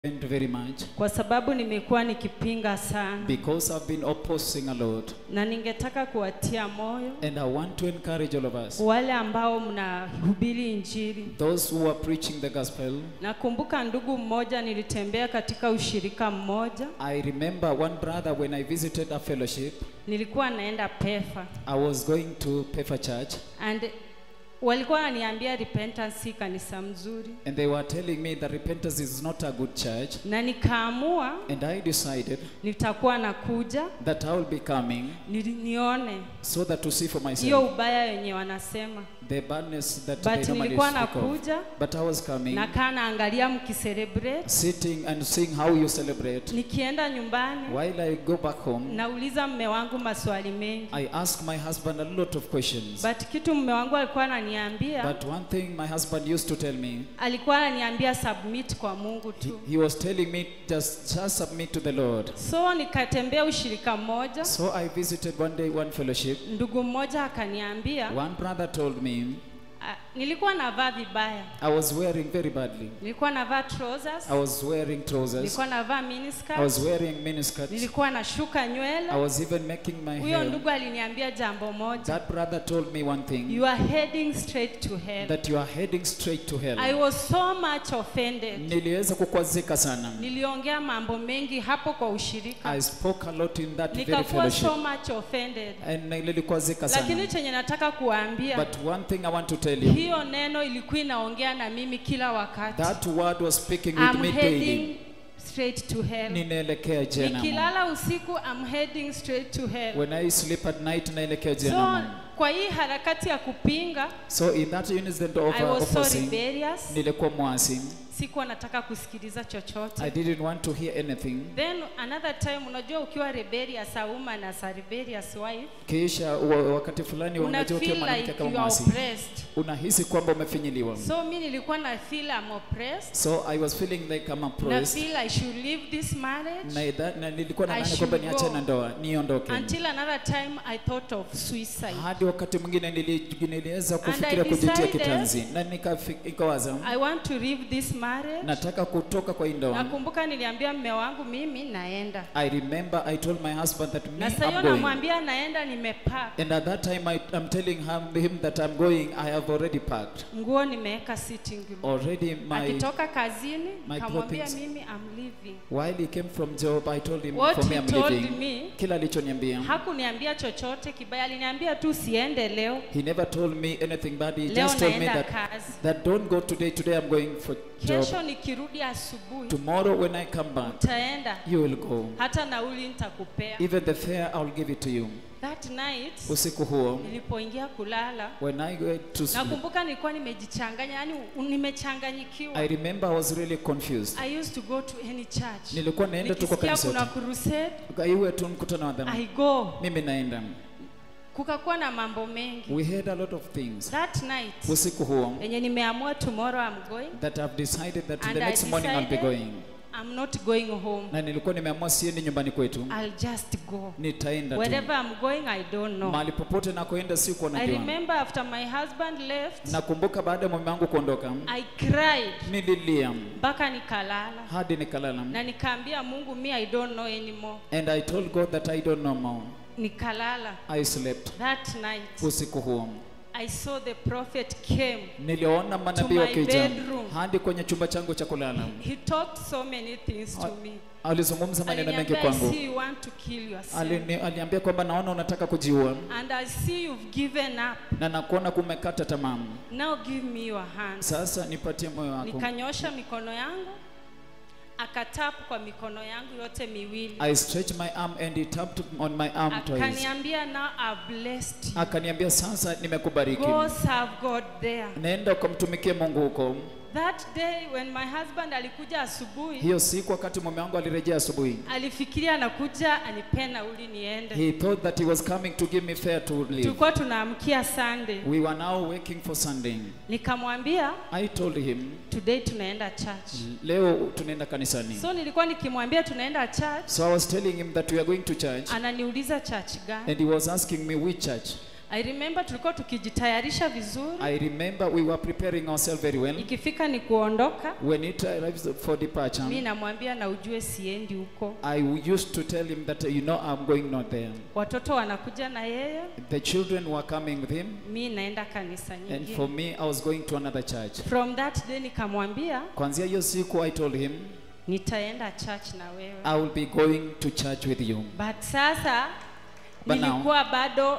Thank you very much kwa sababu nimekuwa nikipinga sana, because I've been opposing a lot na ningetaka kuwatia moyo and I want to encourage all of us wale ambao mnahubiri Injili. those who are preaching the gospel Nakumbuka ndugu mmoja, nilitembea katika ushirika mmoja, I remember one brother when I visited a fellowship nilikuwa naenda PEFA I was going to Pefa Church and walikuwa wananiambia repentance si kanisa mzuri, and they were telling me that repentance is not a good church na nikaamua and I decided nitakuwa nakuja that I will be coming ni, nione so that to see for hiyo myself ubaya yenye wanasema, the badness that but they normally nilikuwa speak of nakuja but I was coming nakaa naangalia mkicelebrate, sitting and seeing how you celebrate nikienda nyumbani while I go back home nauliza mme wangu maswali mengi, I ask my husband a lot of questions but kitu mme wangu alikuwa ananiambia, But one thing my husband used to tell me, alikuwa ananiambia submit kwa Mungu he, tu. he was telling me just, just submit to the Lord. So nikatembea ushirika mmoja, So I visited one day one fellowship. ndugu mmoja akaniambia, One brother told me ah, nilikuwa navaa vibaya, I was wearing very badly. nilikuwa navaa trousers, I was wearing trousers. nilikuwa navaa I was miniskirt, wearing miniskirts. nilikuwa nashuka I nywele. was even making my Huyo hair. ndugu aliniambia jambo moja, That brother told me one thing you are heading straight to hell. that you are heading straight to I hell. was so much offended. Niliweza kukwazika sana. Niliongea mambo mengi hapo kwa ushirika, I spoke a lot in that very nikakuwa so fellowship. much offended, And nilikwazika lakini sana. chenye nataka kuambia But one thing I want to tell you, hiyo neno ilikuwa inaongea na mimi kila wakati. that word was speaking with I'm me daily. heading straight to hell. ninaelekea jehanamu. Nikilala usiku I'm heading straight to hell. When I sleep at night naelekea So jehanamu. kwa hii harakati ya kupinga So in that incident of I uh, was so opposing, rebellious. nilikuwa mwasi. Sikuwa nataka kusikiliza I chochote. didn't want to hear anything. Then another time unajua ukiwa rebellious a woman as a rebellious wife Kisha wa- wakati fulani una unajua ukiwa feel mwanamke like kama you are mwasi, oppressed. unahisi kwamba umefinyiliwa. So mi nilikuwa na feel I'm oppressed. So I was feeling like I'm Na oppressed. feel I should leave this marriage. Na, idha- na nilikuwa I nadhani kwamba should niache go. na ndoa niondoke. Until another time I thought of suicide. Hadi wakati mwingine nili- niliweza And kufikiria I kujitia decided- kitanzi na nikafi- nikawaza I want to leave this marriage. nataka kutoka kwa hii ndoa. Nakumbuka niliambia mme wangu mimi naenda. I remember I told my husband that me Na sasa hiyo I'm going. namwambia naenda nimepack. And at that time, I, I'm telling him, him that I'm going, I have already packed. Nguo nimeweka sitting room. Already, my Akitoka kazini my kamwambia clothings- mimi I'm leaving. while he came from job, I told him, What for me, he I'm told leaving. me Kila alichoniambia, hakuniambia chochote kibaya, aliniambia tu siende leo. he never told me anything bad. He Leo just told me naenda that, kazi. that don't go today. Today I'm going for job. Kesho nikirudi asubuhi Tomorrow when I come back, utaenda, you will go. hata nauli nitakupea. Even the fare, I'll give it to you. That night Usiku huo, nilipoingia kulala, when I went to sleep, nakumbuka nilikuwa nimejichanganya, yani nimechanganyikiwa. I remember I was really confused. I used to go to any church. Nilikuwa naenda tu kwa Nikisikia kanisa kuna yote. crusade, Iwe tu mkutano wa dhambi. I go. Mimi naenda. Kukakuwa na mambo mengi. We had a lot of things. That night Usiku huo, yenye nimeamua tomorrow I'm going that I've decided that And the I next morning I'll be decided- going. I'm not going home. Na nilikuwa nimeamua siendi nyumbani kwetu, I'll just go. nitaenda tu Wherever I'm going, I don't know. mahali popote nakoenda, sikuwa I najua. remember after my husband left, Nakumbuka baada ya mume wangu kuondoka, I cried nililia mpaka nikalala hadi nikalala, na nikaambia Mungu, me I don't know anymore. and I told God that I don't know more. Nikalala I slept that night. usiku huo. I saw the prophet came. Niliona manabii my wakija bedroom. hadi kwenye chumba changu cha kulala. He talked so many things to me. Alizungumza maneno mengi Aliniambia, I kwangu. see you want to kill yourself. Alini, aliambia kwamba naona unataka kujiua And I see you've given up. na nakuona kumekata tamaa. Now give me your hands. Sasa nipatie moyo wako. Nikanyosha mikono yangu, akatapu kwa mikono yangu yote miwili, I stretched my arm and he tapped on my arm twice. akaniambia now I've blessed you. Akaniambia sasa nimekubariki. Go serve God there. Nenda ukamtumikie Mungu huko. That day when my husband alikuja asubuhi, Hiyo siku wakati mume wangu alirejea asubuhi, alifikiria anakuja anipe nauli niende. he thought that he was coming to give me fare to leave. Tulikuwa tunaamkia Sunday. We were now working for Sunday. Nikamwambia I told him, today tunaenda church. leo tunaenda kanisani. So nilikuwa nikimwambia tunaenda church, So I was telling him that we are going to church ananiuliza church gani? and he was asking me which church. I remember tulikuwa tukijitayarisha vizuri I remember we were preparing ourselves very well. ikifika ni kuondoka When it arrives for mi departure, namwambia na ujue siendi huko I used to tell him that, you know, I'm going not there. watoto wanakuja na yeye The children were coming with him, mi naenda kanisa and nyingine for me, I was going to another church. from that day nikamwambia Kwanzia hiyo siku, I told him, nitaenda church na wewe I will be going to church with you. but sasa But now- nilikuwa bado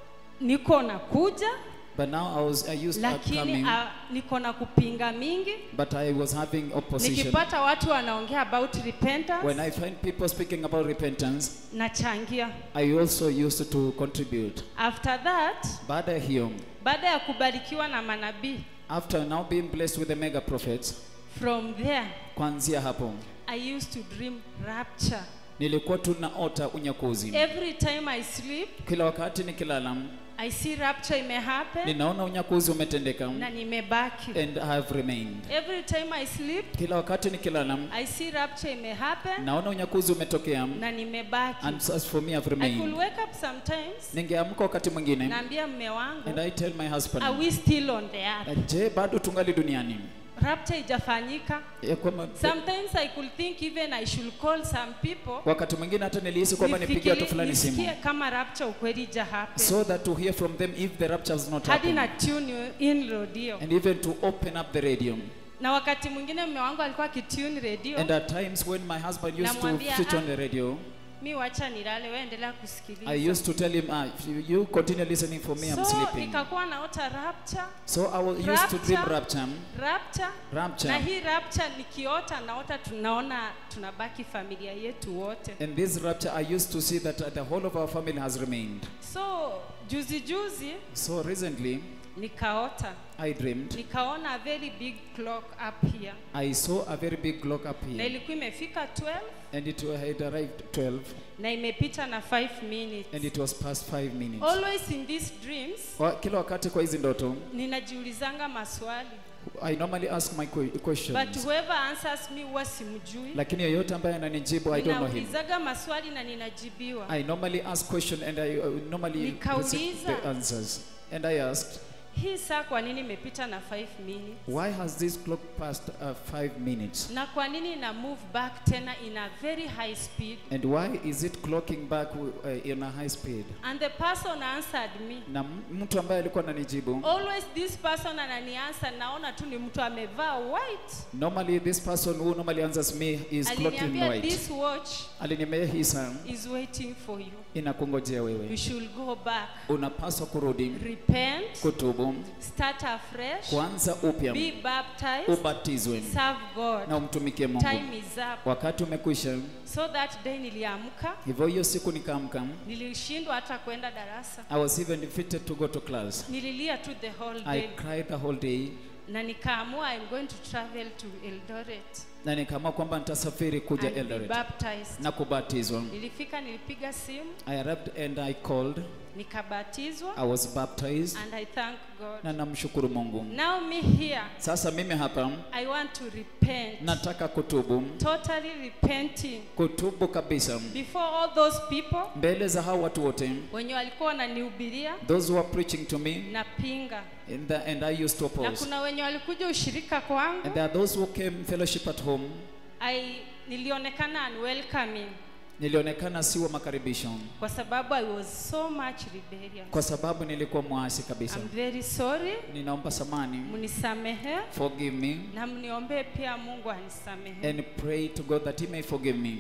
niko nakuja But now I was, I used to lakini coming, uh, niko na kupinga mingi but I was having opposition. nikipata watu wanaongea about repentance When I find people speaking about repentance, nachangia I also used to contribute. after that Baada ya hiyo, baada ya kubarikiwa na manabii after now being blessed with the mega prophets, from there kwanzia hapo i used to dream rapture nilikuwa tunaota unyakuzi. every time i sleep Kila wakati nikilala, i see rapture imehappen ninaona unyakuzi umetendeka na nimebaki and I have remained. every time i sleep Kila wakati nikilala, i see rapture imehappen naona unyakuzi umetokea na nimebaki and as for me I've i could remained. wake up sometimes Ningeamka wakati mwingine naambia mme wangu and I tell my husband, are we still on the earth je, bado tungali duniani? rapture ijafanyika Ya kwamba sometimes i could think even i should call some people wakati mwingine hata nilihisi kwamba nipigie watu nifikiri- fulani simu nisikie kama rapture ukweli ija happen so that to hear from them if the rapture has not hadi na happened tune in radio and even to open up the radio na wakati mwingine mme wangu alikuwa akitune radio and at times when my husband used to Namwambia, switch "Ah." on the radio mi wacha nilale we endelea kusikiliza I used to tell him ah, if you continue listening for me I'm so sleeping nikakuwa naota rapture so I was used to dream Rapture. rapture rapture na rapture hii rapture nikiota naota tunaona tunabaki familia yetu wote and this rapture I used to see that uh, the whole of our family has remained so juzi juzi so recently nikaota I dreamed nikaona a very big clock up here I saw a very big clock up na here ilikuwa imefika 12 and it had arrived 12 na imepita na 5 minutes and it was past 5 minutes always in these dreams Wa- kila wakati kwa hizi ndoto ninajiulizanga maswali I normally ask my que- but questions whoever answers me huwa simjui lakini yeyote ambaye ananijibu I don't know him ninaulizaga maswali na ninajibiwa I normally ask question and I uh, normally Nikauliza. receive the answers and I asked hii saa kwa nini imepita na 5 minutes why has this clock passed uh, 5 minutes na kwa nini ina move back tena in a very high speed and why is it clocking back uh, in a high speed and the person answered me na m- mtu ambaye alikuwa ananijibu always this person ananiansa naona tu ni mtu amevaa white normally this person who normally answers me is clocked in aliniambia white this watch aliniambia hii saa is waiting for you inakungojea you wewe should go back unapaswa kurudi repent kutubu start afresh kuanza upya be baptized ubatizwe serve god na umtumikie mungu time is up wakati umekwisha so that day niliamka hivyo hiyo siku nikaamka nilishindwa hata kwenda darasa i was even defeated to go to class nililia tu the whole i day cried the whole day na nikaamua i'm going to travel to eldoret na nikaamua kwamba nitasafiri kuja and be eldoret baptized na kubatizwa nilifika nilipiga simu i arrived and i called nikabatizwa i was baptized and i thank god na namshukuru mungu now me here sasa mimi hapa i want to repent nataka kutubu totally repenting kutubu kabisa before all those people mbele za hao watu wote wenye walikuwa wananihubiria those who are preaching to me na pinga and, the, and i used to na oppose kuna wenye walikuja ushirika kwangu and there are those who came fellowship at home I nilionekana unwelcoming nilionekana si wa makaribisho kwa sababu I was so much rebellious. kwa sababu nilikuwa mwasi kabisa I'm very sorry, ninaomba samani mnisamehe forgive me na mniombee pia Mungu anisamehe. and pray to god that he may forgive me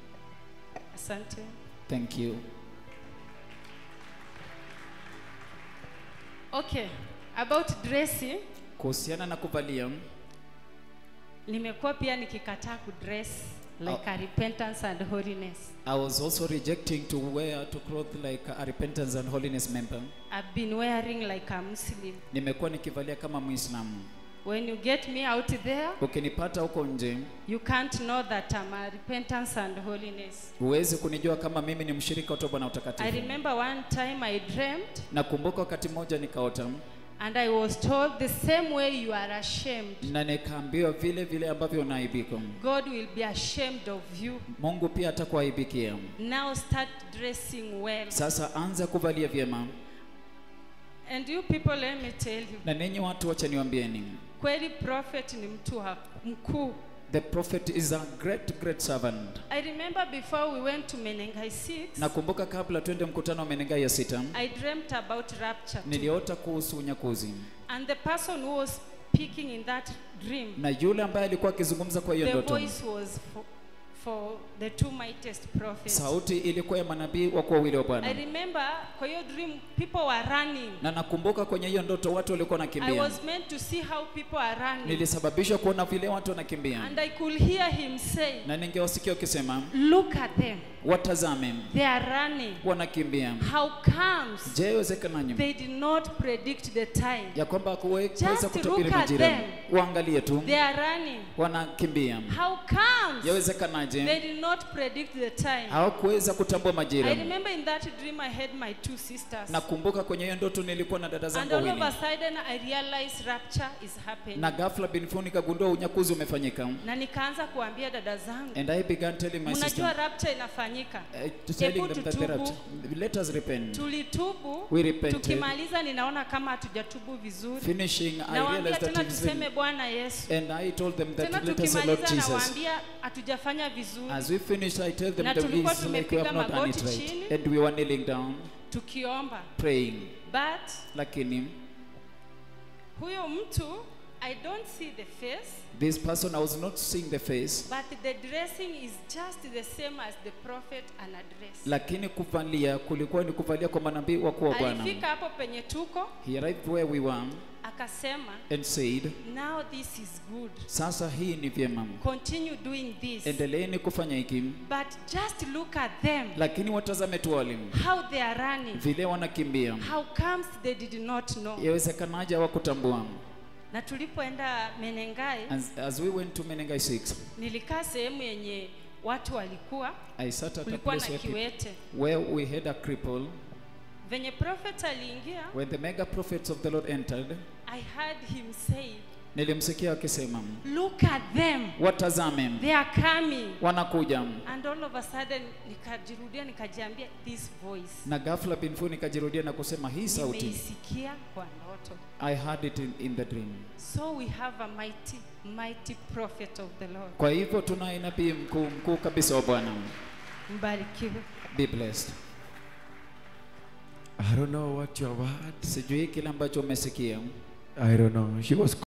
Asante. thank you Okay, about dressing, kuhusiana na kuvalia nimekuwa pia nikikataa kudress like a repentance and holiness. i was also rejecting to wear to cloth like a repentance and holiness member I've been wearing like a Muslim. nimekuwa nikivalia kama muislamu When you get me out there, ukinipata huko nje you can't know that I'm a repentance and holiness. huwezi kunijua kama mimi ni mshirika wa toba na I utakatifu remember one time I dreamt nakumbuka wakati mmoja nikaota and I was told the same way you are ashamed. na nikaambiwa vile vile ambavyo unaibika God will be ashamed of you. mungu pia atakuaibikia Now start dressing well. sasa anza kuvalia vyema And you people, let me tell you, na ninyi watu wacha niwaambieni kweli prophet ni mtu wa mkuu. the prophet is a great great servant I remember before we went to Menengai 6, nakumbuka kabla twende mkutano wa menengai ya sita I dreamt about rapture. Too. niliota kuhusu unyakuzi And the person who was speaking in that dream, na yule ambaye alikuwa akizungumza kwa hiyo the ndoto voice was for, for the two mightiest prophets. sauti ilikuwa ya manabii wakuu wawili wa I bwana remember kwa hiyo dream people were running. na nakumbuka kwenye hiyo ndoto watu walikuwa I wanakimbia was meant to see how people are running. nilisababishwa kuona vile watu wanakimbia And I could hear him say, na ningewasikia ukisema Look at them. watazame They are running. wanakimbia How comes je iwezekananye they did not predict the time? ya kwamba hakuweza Just kutabiri look at majira them. waangalie tu They are running. wanakimbia How comes yawezekanaje they did not predict the time? hawakuweza kutambua I majira remember in that dream I had my two sisters. nakumbuka kwenye hiyo ndoto nilikuwa na dada And zangu all of wawili a sudden I realized rapture is happening. na ghafla binfu nikagundua unyakuzi umefanyika Na nikaanza kuambia dada zangu, and i began telling my mnajua sister rapture inafanyika. uh, to telling Hebu them that the tutubu. rapture- let us repent Tulitubu, we repented tukimaliza ninaona kama hatujatubu vizuri. finishing i Nawaambia realized that tena it is tuseme Bwana Yesu. and i told them Tena that let us say lord tukimaliza jesus nawaambia hatujafanya vizuri, as we finished i tell them Na that tulikuwa it's like we have tumepiga not done it magoti right chini. and we were kneeling down tukiomba. praying But lakini huyo mtu I don't see the face, this person i was not seeing the face but the dressing is just the same as the prophet anadress. lakini kuvalia kulikuwa ni kuvalia kwa manabii wakuu wa bwana Alifika hapo penye tuko he arrived where we were akasema, and said now this is good. sasa hii ni vyema Continue doing this. endeleeni kufanya hiki But just look at them, lakini watazame tu walimu how they are running. vile wanakimbia How comes they did not know? yawezekanaje hawakutambua Na tulipoenda Menengai, as, as we went to menengai 6 nilikaa sehemu yenye watu walikuwa, i sat at a kulikuwa na place where, people, kiwete. where we had a cripple Venye prophet aliingia, when the mega prophets of the lord entered I heard him say, nilimsikia akisema look at them, watazame they are coming. wanakuja And all of a sudden nikajirudia nikajiambia this voice na ghafla binfu nikajirudia na kusema hii sauti nimeisikia kwa ndoto. i heard it in, in the dream So we have a mighty, mighty prophet of the Lord. kwa hivyo tunaye nabii mkuu mkuu kabisa wa bwana Mbarikiwe. be blessed I don't know what you have heard. sijui kile ambacho umesikia I don't know. She was